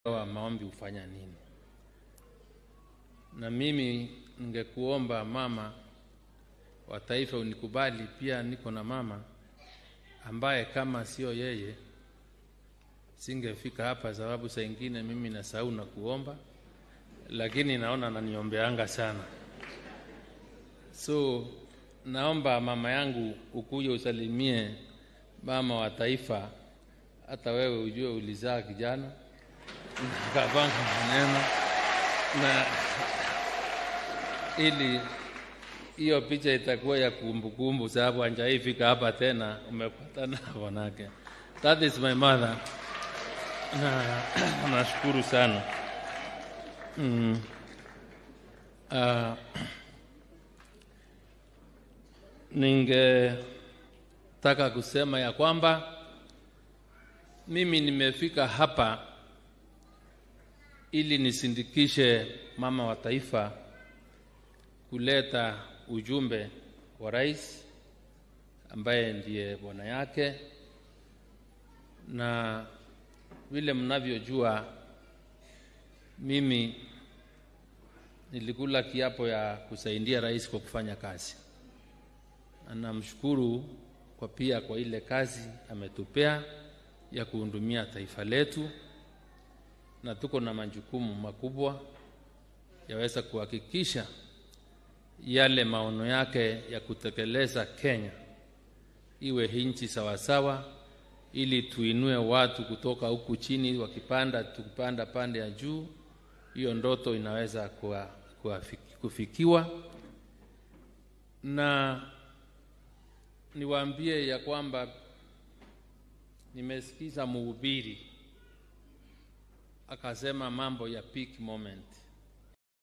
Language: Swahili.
wa maombi hufanya nini. Na mimi ningekuomba mama wa taifa unikubali, pia niko na mama ambaye kama sio yeye singefika hapa, sababu saa ingine mimi nasahau na kuomba, lakini naona naniombeanga sana. So naomba mama yangu ukuje usalimie mama wa taifa, hata wewe ujue ulizaa kijana kapanga maneno na ili hiyo picha itakuwa ya kumbukumbu, sababu hanjaifika hapa tena, umepatana na bwanake. That is my mother. Na nashukuru sana mm. Uh, ningetaka kusema ya kwamba mimi nimefika hapa ili nisindikishe mama wa taifa kuleta ujumbe wa rais ambaye ndiye bwana yake, na vile mnavyojua, mimi nilikula kiapo ya kusaidia rais kwa kufanya kazi, na namshukuru kwa pia kwa ile kazi ametupea ya kuhudumia taifa letu, na tuko na majukumu makubwa yaweza kuhakikisha yale maono yake ya kutekeleza Kenya iwe nchi sawasawa, ili tuinue watu kutoka huku chini, wakipanda tukipanda pande ya juu. Hiyo ndoto inaweza kuwa, kuwa kufikiwa, na niwaambie ya kwamba nimesikiza mhubiri akasema mambo ya peak moment